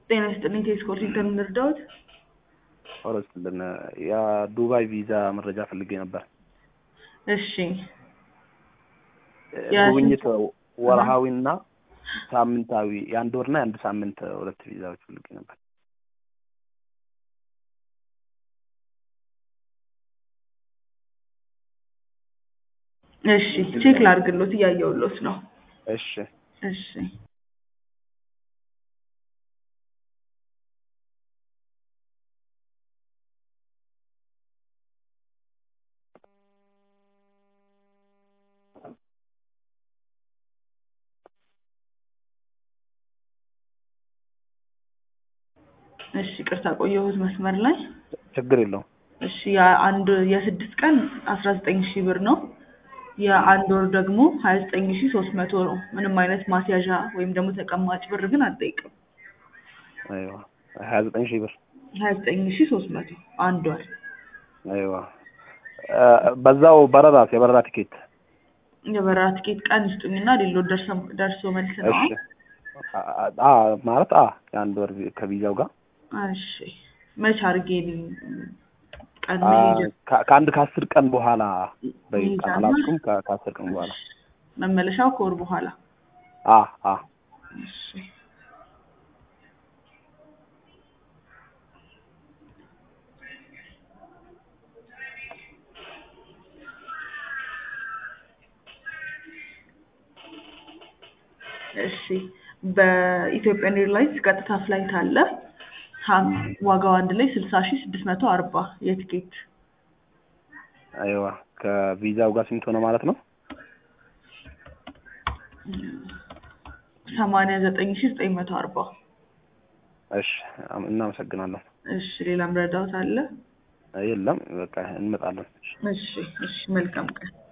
ጤና ይስጥልኝ ቴስኮ ዋሽንግተን እንርዳዎት? ኦረስልን የዱባይ ቪዛ መረጃ ፈልጌ ነበር። እሺ ጉብኝት ወርሃዊና ሳምንታዊ የአንድ ወርና የአንድ ሳምንት ሁለት ቪዛዎች ፈልጌ ነበር። እሺ ቼክ ላድርግሎት እያየሁሎት ነው። እሺ እሺ እሺ ቅርታ ቆየሁት መስመር ላይ። ችግር የለውም። እሺ የአንድ የስድስት ቀን አስራ ዘጠኝ ሺህ ብር ነው። የአንድ ወር ደግሞ ሀያ ዘጠኝ ሺህ ሶስት መቶ ነው። ምንም አይነት ማስያዣ ወይም ደግሞ ተቀማጭ ብር ግን አልጠይቅም። አይዋ ሀያ ዘጠኝ ሺህ ብር ሀያ ዘጠኝ ሺህ ሶስት መቶ አንድ ወር። አይዋ በዛው በረራስ የበረራ ቲኬት የበረራ ትኬት ቀን ይስጡኝና ሌሎች ደርሶ መልስ ነው። እሺ አ ማለት አ የአንድ ወር ከቪዛው ጋር እሺ መች አድርጌ ቀን አ መሄጃ ከ- ከአንድ ከአስር ቀን በኋላ በይ መሄጃና አላስኩም ከ- ከአስር ቀን በኋላ መመለሻው ከወር በኋላ አ አ እሺ እሺ በኢትዮጵያን ኤርላይንስ ቀጥታ ፍላይት አለ። ሀም- ዋጋው አንድ ላይ ስልሳ ሺህ ስድስት መቶ አርባ የትኬት አይዋ ከቪዛው ጋር ስንት ሆነ ማለት ነው? ሰማንያ ዘጠኝ ሺህ ዘጠኝ መቶ አርባ እሺ አም- እናመሰግናለን። እሺ ሌላም ረዳት አለ? የለም በቃ እንመጣለን። እሺ እሺ መልካም ቀን